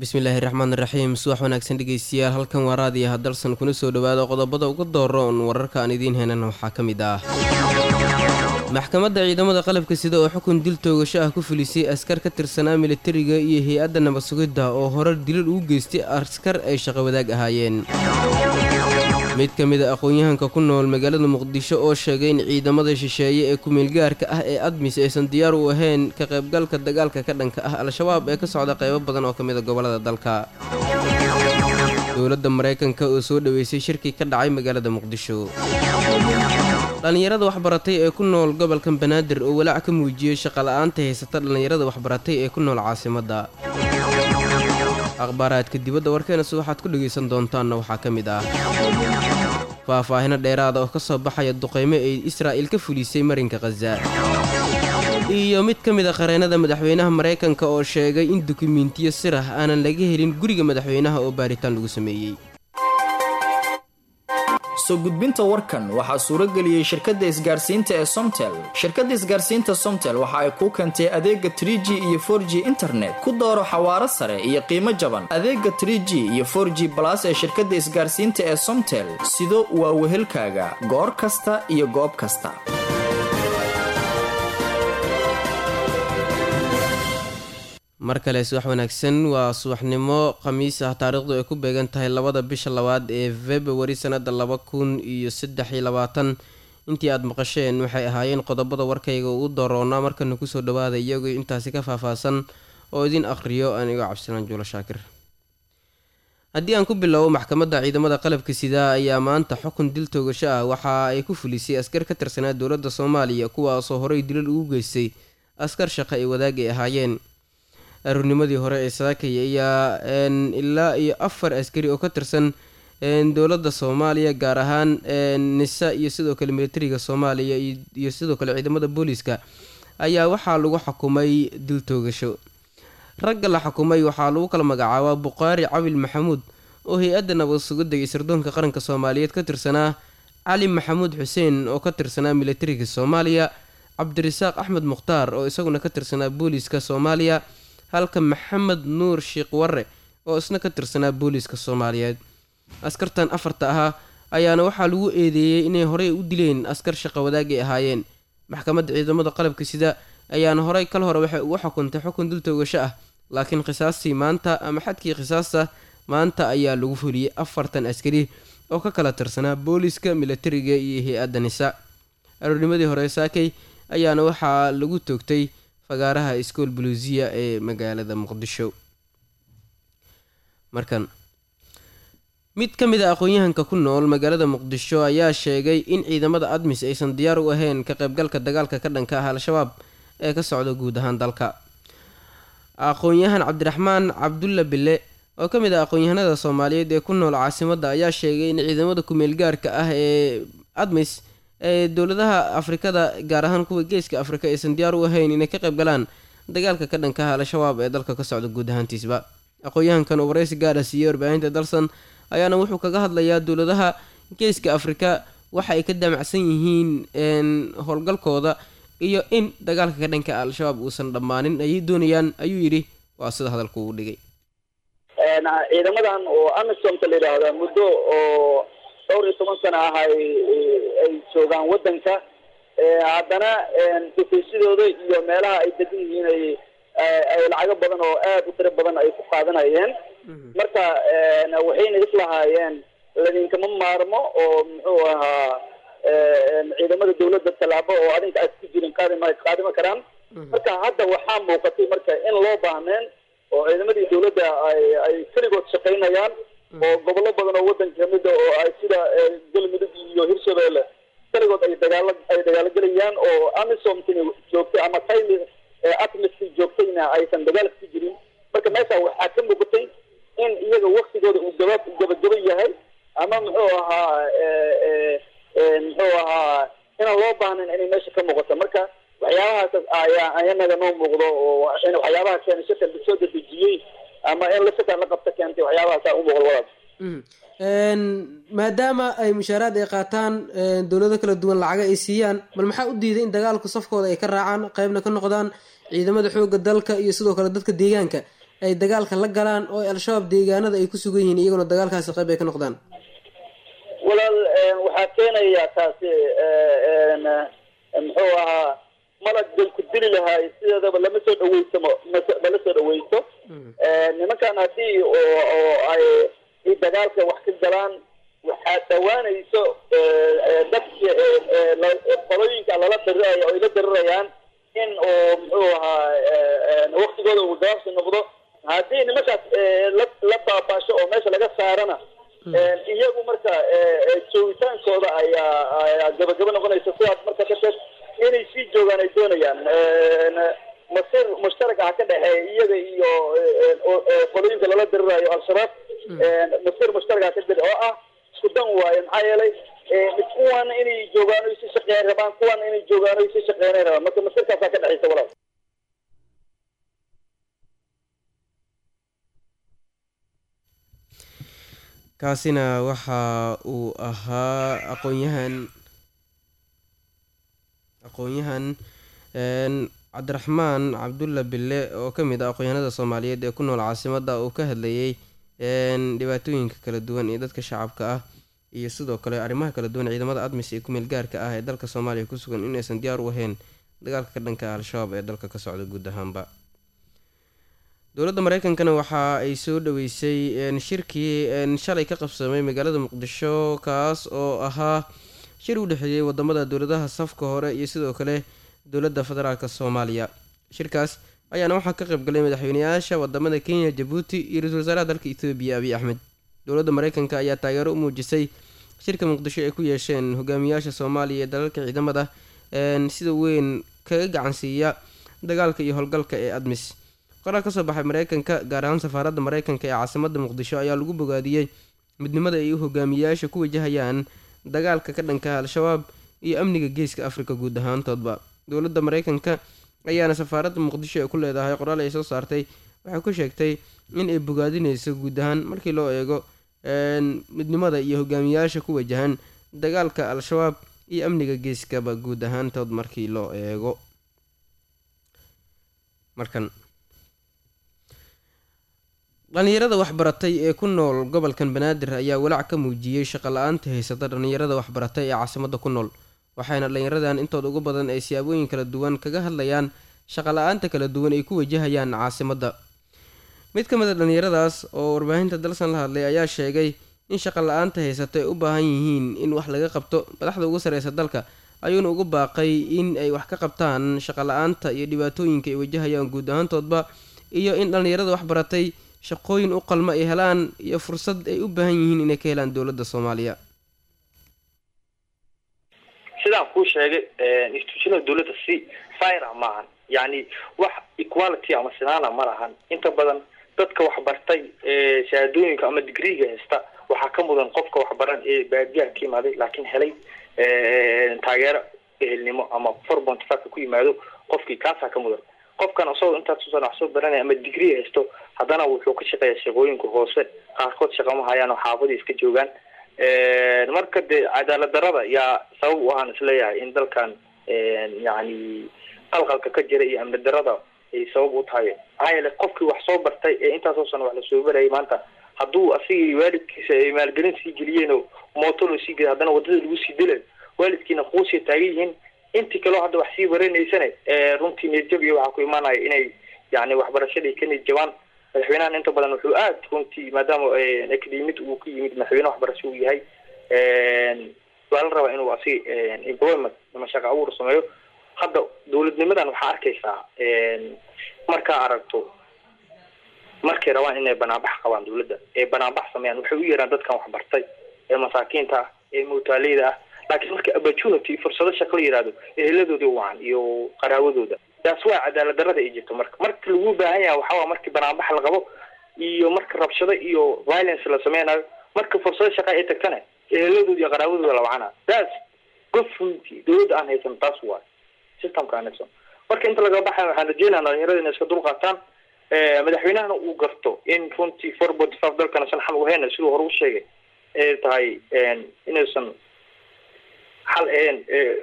bismillaahi raxmaan raxiim subax wanaagsan dhegeystayaal halkan waa raadiyaha dalsan kuna soo dhowaada qodobada ugu dooroon wararka aan idiin henan waxaa ka mid ah maxkamadda ciidamada qalabka sida oo xukun dil toogasho ah ku fulisay askar ka tirsanaa militariga iyo hay-adda nabad sugidda oo horar dilal ugu geystay askar ay shaqo wadaag ahaayeen mid ka mid a aqoon-yahanka ku nool magaalada muqdisho oo sheegay in ciidamada shisheeye ee kumeelgaarka ah ee admis aysan diyaar u ahayn ka qaybgalka dagaalka ka dhanka ah al-shabaab ee ka socda qaybo badan oo ka mid a gobollada dalka dowladda maraykanka oo soo dhoweysay shirkii ka dhacay magaalada muqdisho dhallinyarada waxbaratay ee ku nool gobolka banaadir oo walaac ka muujiyey shaqala-aanta haysata dhallinyarada waxbaratay ee ku nool caasimadda akhbaaraadka dibadda warkeenase waxaad ku dhegaysan doontaanna waxaa ka mid ah faahfaahino dheeraada oo ka soo baxaya duqaymo ay israa'il ka fulisay marinka khaza iyo mid ka mid a qareennada madaxweynaha maraykanka oo sheegay in dukumentiyo sir ah aanan laga helin guriga madaxweynaha oo baaritaan lagu sameeyey soo gudbinta warkan waxaa suurageliyey shirkadda isgaarsiinta ee somtel shirkadda isgaarsiinta somtel waxa ay kuu keentay adeega trie g iyo for g internet ku dooro xawaaro sare iyo qiimo jaban adeega trie g iyo for g balas ee shirkadda isgaarsiinta ee somtel sido waa wehelkaaga goor kasta iyo goob kasta mar kale subax wanaagsan waa subaxnimo khamiis ah taariikhdu ay ku beegan tahay labada bisha labaad ee februari sanada laba kun iyo saddex iyo labaatan intii aada maqasheen waxay ahaayeen qodobada warkayga ugu doroonaa markana kusoo dhawaada iyagoo intaasi ka faahfaahsan oo idin akhriyo anigoo cabdisalaan juulo shaakir haddii aan ku bilowbo maxkamadda ciidamada qalabka sida ayaa maanta xukun dil toogasho ah waxa ay ku fulisay askar ka tirsanaa dowladda soomaaliya kuwaasoo horey dilal ugu geystay askar shaqo ay wadaagay ahaayeen aroornimadii hore ee saakay ayaa ilaa iyo afar askari oo ka tirsan dowladda soomaaliya gaar ahaan nisa iyo sidoo kale militariga soomaaliya iyo sidoo kale ciidamada booliiska ayaa waxaa lagu xukumay dil toogasho ragga la xukumay waxaa lagu kala magacaabaa buqaari cabil maxamuud oo hay-adda nabad sugidda iyo sirdoonka qaranka soomaaliyeed ka tirsanaa cali maxamuud xuseen oo ka tirsanaa militariga soomaaliya cabdirasaaq axmed mukhtaar oo isaguna ka tirsanaa booliiska soomaaliya halka maxamed nuur sheekh warre oo isna ka tirsanaa booliiska soomaaliyeed askartan afarta ahaa ayaana waxaa lagu eedeeyey inay horey u dileen askar shaqo wadaagay ahaayeen maxkamadda ciidamada qalabka sida ayaana horey kal hore waxay ugu xukuntay xukun dil toogasho ah laakiin khisaastii maanta ama xadkii khisaasta maanta ayaa lagu fuliyey afartan askari oo ka kala tirsanaa booliiska militariga iyo hay-adda nisa aroornimadii hore saakay ayaana waxaa lagu toogtay fagaaraha iskool buluusiya ee magaalada muqdisho markan mid ka mid a aqoon-yahanka ku nool magaalada muqdisho ayaa sheegay in ciidamada admis aysan diyaar u ahayn ka qaybgalka dagaalka ka dhanka ah al-shabaab ee ka socda guud ahaan dalka aqoon-yahan cabdiraxmaan cabdulla bille oo ka mid ah aqoon-yahanada soomaaliyeed ee ku nool caasimadda ayaa sheegay in ciidamada kumeelgaarka ah ee admis ee dowladaha afrikada gaar ahaan kuwa geeska afrika aysan diyaar u ahayn inay ka qayb galaan dagaalka ka dhanka ah al-shabaab ee dalka ka socda guud ahaantiisba aqoon-yahankan uu waraysi gaara siiyey warbaahinta dalsan ayaana wuxuu kaga hadlayaa dowladaha geeska afrika waxa ay ka damacsan yihiin howlgalkooda iyo in dagaalka ka dhanka ah al-shabaab uusan dhammaanin ayay doonayaan ayuu yidhi waa sida hadalku uu dhigay ciidamadan oo amisomka la yidhaahda muddo oo dhowr iyo toban sana ah ay ay joogaan waddanka haddana dufaysidooda iyo meelaha ay degan yihiin ay ay lacago badan oo aad u tiro badan ay ku qaadanayeen marka waxayna islahaayeen ladinkama maarmo oo muxuu ahaa ciidamada dawladda tallaabo oo adinka aad ku jirin qaadima qaadima karaan marka hadda waxaa muuqatay marka in loo baahneen oo ciidamadii dawladda ay ay keligood shaqaynayaan oo gobollo badan oo waddanka kamid a oo ay sida galmudug iyo hirshabeelle keligood ay dagaala ay dagaalogelayaan oo amisomkina joogtay ama tayli atmiski joogtayna aysan dagaalka ku jirin marka meesha waxaa ka muuqatay in iyaga waktigooda uu gaba gabagaba yahay ama muxuu ahaa muxuu ahaa inaan loo baahnayn inay meesha ka muuqato marka waxyaabahaas ayaa ayanaga noo muuqdo oo waxyaabaha keena shaka soo dedejiyey ama in la shaka la qabta keentay waxyaabahaasa u muuqdo wadaas maadaama ay mushaaraad ay qaataan dowlado kala duwan lacaga ay siiyaan bal maxaa u diiday in dagaalku safkooda ay ka raacaan qeybna ka noqdaan ciidamada xoogga dalka iyo sidoo kale dadka deegaanka ay dagaalka la galaan oo al-shabaab deegaanada ay ku sugan yihiin iyaguna dagaalkaasi qayb ay ka noqdaan walaal waxaa keenaya taasi muxuu ahaa malag dalku dili lahaay sideedaba lama soo dhaweysamo lama soo dhaweyso nimankan haddii oo ay dagaalka wax ka galaan waxaa dhawaanayso dadki qolooyinka lala dariraya oo ay la darirayaan in oo muxuu ahaa waktigooda uu gaabsi noqdo haddii nimankaas la baabaasho oo meesha laga saarana iyagu marka joogitaankooda ayaa ayaa gabagabo noqonaysa sidaas marka darteed inay sii joogaan ay doonayaan masir mushtarak ah ka dhexeeya iyaga iyo qolooyinka lala dirirayo al-shabaab masir mushtarak ah ka jira oo ah isku dan waaye maxaa yeelay kuwan inay joogaan oy si shaqeyn rabaan kuwan inay joogaan oy si shaqeynay rabaan marka masirkaasaa ka dhexaysa walaal kaasina waxa uu ahaa aqoonyahan aqoon-yahan cabdiraxmaan cabdulla bille oo ka mid ah aqoonyahanada soomaaliyeed ee ku nool caasimada uu ka hadlayay dhibaatooyinka kala duwan ee dadka shacabka ah iyo sidoo kale arrimaha kala duwan ciidamada admis ee kumeel gaarka ah ee dalka soomaaliya ku sugan inaysan diyaar u ahayn dagaalka ka dhanka al-shabaab ee dalka ka socda guud ahaanba dowladda mareykankana waxa ay soo dhaweysay shirkii shalay ka qabsamay magaalada muqdisho kaas oo ahaa shir u dhexeeyey wadamada dowladaha safka hore iyo sidoo kale dowladda federaalk soomaaliya shirkaas ayaana waxaa ka qaybgalay madaxweyneyaasha wadamada kenya jabuuti iyo ra-isul wasaaraha dalka ethoobiya abiy axmed dowladda mareykanka ayaa taageero u muujisay shirka muqdisho ay ku yeesheen hogaamiyaasha soomaaliya ee dalalka ciidamada sida weyn kaga gacansiiya dagaalka iyo howlgalka ee admis qoraal kasoo baxay mareykanka gaar ahaan safaaradda mareykanka ee caasimada muqdisho ayaa lagu bogaadiyey midnimada ay u hogaamiyayaasha ku wajahayaan dagaalka ka dhanka al-shabaab iyo amniga geeska afrika guud ahaantoodba dowladda mareykanka ayaana safaaradda muqdisho ee ku leedahay qoraal ay soo saartay waxay ku sheegtay in ay bogaadineyso guud ahaan markii loo eego midnimada iyo hogaamiyayaasha ku wajahan dagaalka al-shabaab iyo amniga geeskaba guud ahaantood markii loo eego markan dhallinyarada waxbaratay ee ku nool gobolkan banaadir ayaa walaac ka muujiyey shaqo la-aanta haysata dhallinyarada waxbaratay ee caasimada ku nool waxayna dhallinyaradan intooda ugu badan ay siyaabooyin kala duwan kaga hadlayaan shaqo la-aanta kala duwan ay ku wajahayaan caasimadda mid ka mid a dhallinyaradaas oo warbaahinta dalsan la hadlay ayaa sheegay in shaqo la-aanta haysata ay u baahan yihiin in wax laga qabto madaxda ugu sareysa dalka ayuuna ugu baaqay in ay wax ka qabtaan shaqo la-aanta iyo dhibaatooyinka ay wajahayaan guud ahaantoodba iyo in dhallinyarada waxbaratay shaqooyin u qalma ay helaan iyo fursad ay u baahan yihiin inay ka helaan dowladda soomaaliya sidaan kuu sheegay institutionada dowladda si fira maahan yani wax equality ama sinaana ma lahan inta badan dadka waxbartay shahaadooyinka ama digreega haysta waxaa ka mudan qofka waxbaran ee baadiyaha ka yimaaday laakiin helay taageero ehelnimo ama four point five ku yimaado qofkii kaasaa ka mudan qofkan isagoo intaas usan wax soo baranaya ama degree haysto haddana wuxuu ka shaqeeyaa shaqooyinka hoose qaarkood shaqama hayaan oo xaafadii iska joogaan marka dee cadaalad darada yaa sabab u ahaan isleeyahay in dalkan yani qalqalka ka jira iyo amni darada ay sabab u tahay maxaa yeele qofkii wax soo bartay ee intaasoo sana wax lasoo barayay maanta hadduu asigii waalidkiisa ay maalgelin sii geliyeen oo mooto loo sii geliy haddana wadada lagu sii dilay waalidkiina quusiya taagan yihiin intii kaleo hadda wax sii baranaysane runtii niyadjab iyo waxaa ku imaanaya inay yani waxbarashadii ka niyad jabaan madaxweynahan inta badan wuxuu aad runtii maadaama academid uu ka yimid madaxweyne waxbarasho uu yahay waa la rabaa inuu asig employment ama shaqa abuur sameeyo hadda dowladnimadan waxaa arkaysaa markaa aragto markay rabaan inay banaanbax qabaan dowladda ee banaanbax sameeyaan waxay u yeeraan dadkan waxbartay ee masaakiinta ah ee muutaaleyda ah laakiin marka opportunity fursado shaqo la yihahdo eheladoodii wacan iyo qaraawadooda taas waa cadaalad darada ay jirto marka marka lagu baahan yahay waxawaa markii banaanbax la qabo iyo marka rabshado iyo violence la sameynayo marka fursado shaqa ay tagtana eheladooda iyo qaraawadooda la wacana taas government dowladda aan haysan taas waa systemka aan haysan marka inta laga baxay waxaan rajeynaa dhalinyarada inay iska dulqaataan madaxweynahana uu garto in runtii four forty five dalkana san xal uhayna siduu hore u sheegay ay tahay inaysan xal ahayn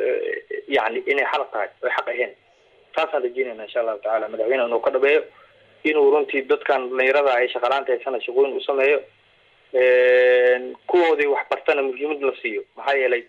yani inay xal tahay oy xaq ahayn taasaan rajeynayna insha allahu tacala madaxweyne inuu ka dhabeeyo inuu runtii dadkan dhalinyarada ay shaqalaanta haysana shaqooyin u sameeyo kuwoodii waxbartana muhiimad la siiyo maxaa yeelay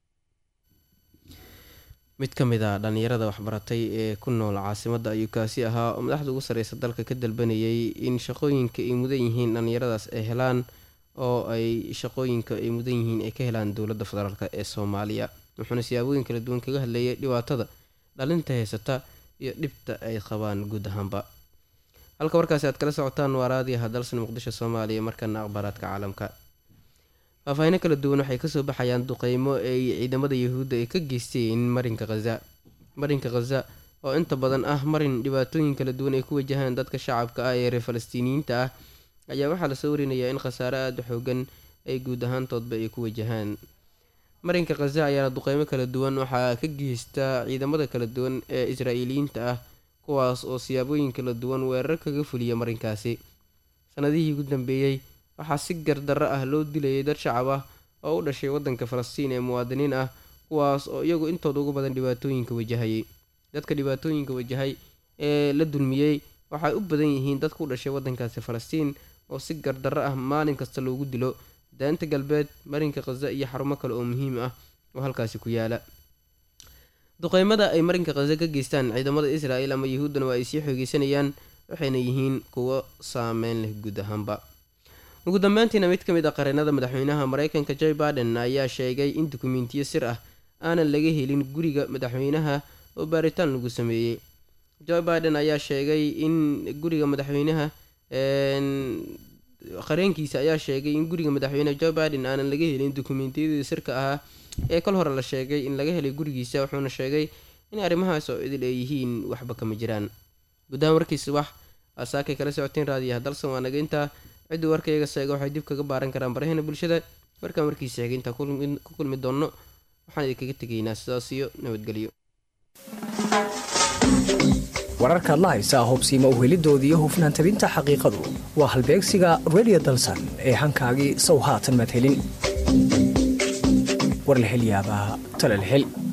mid ka mid a dhallinyarada waxbaratay ee ku nool caasimadda ayuu kaasi ahaa oo madaxda ugu sarreysa dalka ka dalbanayay in shaqooyinka ay mudan yihiin dhallinyaradaas ay helaan oo ay shaqooyinka ay mudan yihiin ay ka helaan dowladda federaalk ee soomaaliya wuxuuna siyaabooyin kala duwan kaga hadlayay dhibaatada dhalinta haysata iyo dhibta ay qabaan guud ahaanba halka warkaasi aad kala socotaan waa raadiyaha dalsan muqdisho soomaaliya markana akhbaaraadka caalamka faahfaahino kala duwan waxay kasoo baxayaan duqeymo ay ciidamada yahuudda ay ka geysteen marinka khaza marinka khaza oo inta badan ah marin dhibaatooyin kala duwan ay ku wajahaan dadka shacabka ah ee reer falastiiniyiinta ah ayaa waxaa lasoo warinayaa in khasaare aada u xoogan ay guud ahaantoodba ay ku wajahaan marinka khaza ayaana duqeymo kala duwan waxaa ka geysta ciidamada kala duwan ee israa'iiliyiinta ah kuwaas oo siyaabooyin kala duwan weerar kaga fuliya marinkaasi sanadihii ugu dambeeyey waxaa si gardarro ah loo dilayay dad shacab ah oo u dhashay waddanka falastiin ee muwaadiniin ah kuwaas oo iyagu intooda ugu badan dhibaatooyinka wajahayay dadka dhibaatooyinka wajahay ee la dulmiyey waxay u badan yihiin dadka u dhashay waddankaasi falastiin oo si gardarro ah maalin kasta loogu dilo daanta galbeed marinka khaza iyo xarumo kale oo muhiim ah oo halkaasi ku yaala duqeymada ay marinka khaza ka geystaan ciidamada israa'el ama yahuuddana waa ay sii xoogeysanayaan waxayna yihiin kuwo saameyn leh guud ahaanba ugu dambeyntiina mid ka mid a qareenada madaxweynaha mareykanka joe baden ayaa sheegay in dukumentiyo sir ah aanan laga helin guriga madaxweynaha oo baaritaan lagu sameeyey joe baden ayaa sheegay in guriga madaxweynaha qareenkiisa ayaa sheegay in guriga madaxweyne joe baden aanan laga helin dukumentiyadii sirka ahaa ee kol hore la sheegay in laga helay gurigiisa wuxuuna sheegay in arrimahaas oo idil ay yihiin waxba kama jiraan gudahaan warkiisa wax asaakay kala socoteen raadiyaha dalsan waa naga intaa ciddii warkayga seega waxay dib kaga baaran karaan barahena bulshada markaan warkiisa xigay intaan ku kulmi doonno waxaan idinkaga tegaynaa sidaas iyo nabadgelyo wararkaad la haysaa hubsiima uhelidoodii hufnaan tabinta xaqiiqadu waa halbeegsiga redio dalsan ee hankaagii sow haatan maad helin war la hel yaabaa tale la hel